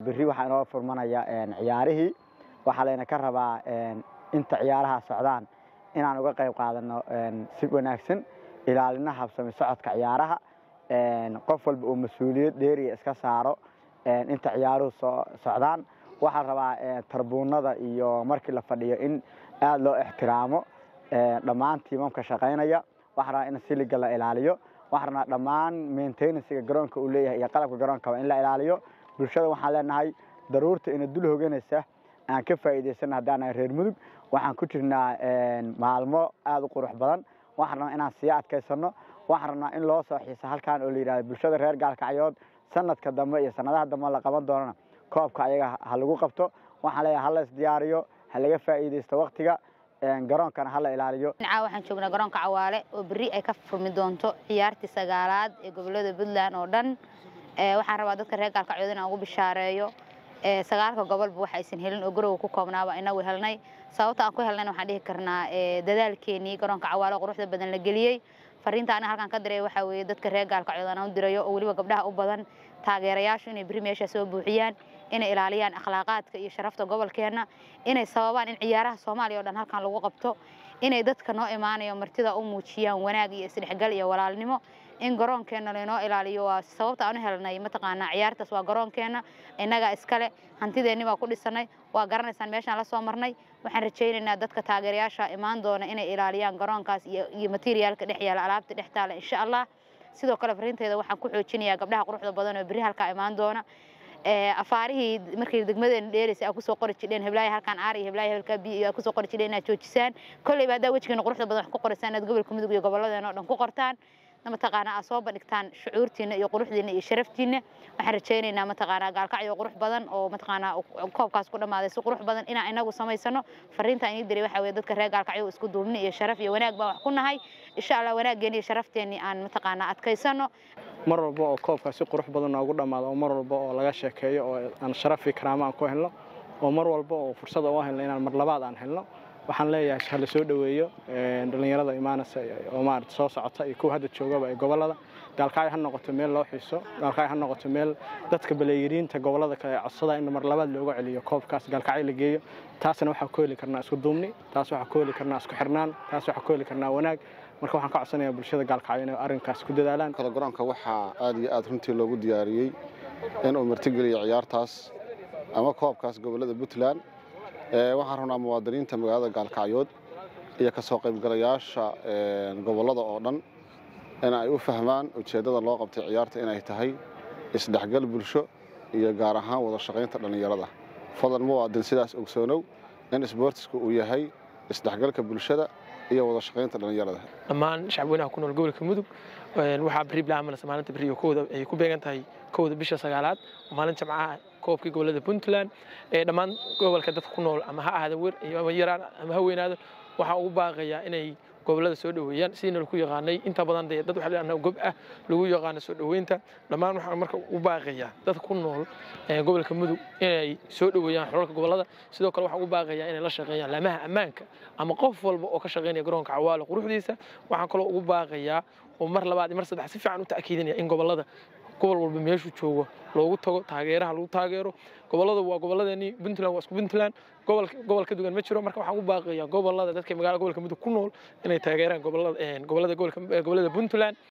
berri waxaa inoo furmanaya ciyaarihii waxaa layna ka rabaa inta ciyaaraha socdaan inaan uga qayb qaadano si wanaagsan ilaalina habsami socodka ciyaaraha qof walba uu mas-uuliyad dheeriya iska saaro inta ciyaaruhu socdaan waxaa rabaa tarbuunada iyo markii la fadhiyo in aada loo ixtiraamo dhammaan tiimamka shaqaynaya waxaa rabaa in siliga la ilaaliyo waxaa rabaa dhammaan maintenancega garoonka uu leeyahay iyo qalabka garoonkaba in la ilaaliyo bulshada waxaan leenahay daruurta ina dul hoganaysa aan ka faa'iidaysana haddaanahay reer mudug waxaan ku jirnaa maalmo aada u qurux badan waxaan rabnaa inaan sii adkaysano waxaan rabnaa in loo soo xiisa halkan oo la yidhahdo bulshada reer gaalkacyood sanadka dambe iyo sanadaha dambe la qaban doonana koobka ayaga ha lagu qabto waxaan leeyahay hala isdiyaariyo ha laga faa'iidaysto waktiga garoonkana hala ilaaliyo caa waxaan joognaa garoonka cawaale oo berri ay ka furmi doonto ciyaartii sagaalaad ee gobolada puntland oo dhan waxaan rabaa dadka reer gaalkacyood inaan ugu bishaareeyo sagaalka gobolba waxa aysan helin oo garowa ku koobnaaba inagu helnay sababta aan ku helnayna waxaan dhihi karnaa dadaalkeenii garoonka cawaale quruxda badan la geliyey fariinta aniga halkaan ka diray waxaa weeye dadka reer gaalkacyood aan u dirayo oo weliba gabdhaha u badan taageerayaashu inay berri meesha soo buuxiyaan inay ilaaliyaan akhlaaqaadka iyo sharafta gobolkeenna inay sababaan in ciyaaraha soomaaliya oo dhan halkan lagu qabto inay dadka noo imaanayo martida u muujiyaan wanaag iyo isdhexgal iyo walaalnimo in garoonkeenna laynoo ilaaliyo waa sababta aan u helnay mataqaanaa ciyaartaas waa garoonkeenna innagaa iskale hantideenni baa ku dhisanay waa garanaysaan meeshaan la soo marnay waxaan rajaynaynaa dadka taageerayaasha imaan doona inay ilaaliyaan garoonkaas iyo materiaalka dhex yaala alaabta dhex taala insha allah sidoo kale fariinteeda waxaan ku xoojinayaa gabdhaha quruxda badan oo berri halkaa imaan doona afaarihii markay degmadeena dheeraysa aad kusoo qori jidheen heblaaya halkaan aar iyo heblaaya hebelkaa biyo iyo aad kusoo qori jidheen inaad joojisaan kolleyba haddaa wejigeena quruxda badan wax ku qoraysaan inaad gobolka mudug iyo gobolladeena oo dhan ku qortaan mataqaanaa aad soo bandhigtaan shucuurtiina iyo quruxdiina iyo sharaftiina waxaan rajaynaynaa mataqaanaa gaalkacyo qurux badan oo mataqaanaa koobkaas ku dhammaaday si qurux badan inaan inagu samaysano fariinta inii diray waxaa weye dadka reer gaalkacyo isku duubni iyo sharaf iyo wanaag baan wax ku nahay insha allah wanaaggeeni iyo sharafteeni aan mataqaanaa adkaysano mar walba oo koobkaa si qurux badan noogu dhammaado oo mar walba oo laga sheekeeyo oo aan sharaf iyo karaamo aan ku helno oo mar walba oo fursada u helno inaan mar labaad aan helno waxaan leeyahay hala soo dhoweeyo dhallinyarada imaanaysa oo maarata soo socota iyo kuwa hadda joogaba ee gobollada gaalkacyo ha noqoto meel loo xiiso gaalkacyo ha noqoto meel dadka baleeyiriinta gobollada kale codsada in mar labaad looga celiyo koobkaas gaalkacyo la geeyo taasna waxaan ku heli karnaa isku duubni taas waxaan ku heli karnaa isku xirnaan taas waxaan ku heli karnaa wanaag marka waxaan ka codsanayaa bulshada gaalkacyo inay arrinkaas ku dadaalaan garoonka waxaa aad iyo aad runtii loogu diyaariyey inuu martigeliyo ciyaartaas ama koobkaas gobollada puntland waxaan rabnaa muwaadiniinta magaalada gaalkacyood iyo ka soo qaybgalayaasha gobollada oo dhan in ay u fahmaan ujeeddada loo qabtay ciyaarta inay tahay isdhexgal bulsho iyo gaar ahaan wada shaqaynta dhallinyarada fadlan muwaadin sidaas ogsoonow in isboortisku uu yahay isdhexgalka bulshada iyo wada shaqaynta dhallinyarada dhammaan shacabweynaha ku nool gobolka mudug waxaa beri bilaamanaysa maalinta beriyo kowda ay ku beegan tahay kowda bisha sagaalaad maalin jamcaha koobkii gobolada puntland ee dhammaan gobolka dadka ku nool ama ha ahaada wer ama yaraan ama ha weynaado waxaa ugu baaqayaa inay gobolada soo dhoweeyaan sidiina lagu yaqaanay inta badan dee dad waxaa leedahay gob ah lagu yaqaano soo dhoweynta dhammaan waxaan marka u baaqayaa dadka ku nool gobolka mudug inay soo dhoweeyaan xulalka gobolada sidoo kale waxaan ugu baaqayaa inay la shaqeeyaan laamaha ammaanka ama qof walba oo ka shaqeynaya garoonka cawaale quruxdiisa waxaan kaloo ugu baaqayaa oo mar labaad iyo mar saddex si fiican u ta'kiidinaya in gobolada gobol walba meeshuu joogo loogu tago taageeraha lagu taageero gobolada waa goboladeenii puntland waa isku puntland gobol gobol ka duwan ma jiro marka waxaan u baaqayaa gobolada dadka magaalada gobolka mudug ku nool inay taageeraan gobolada gobolada gobolka gobolada puntland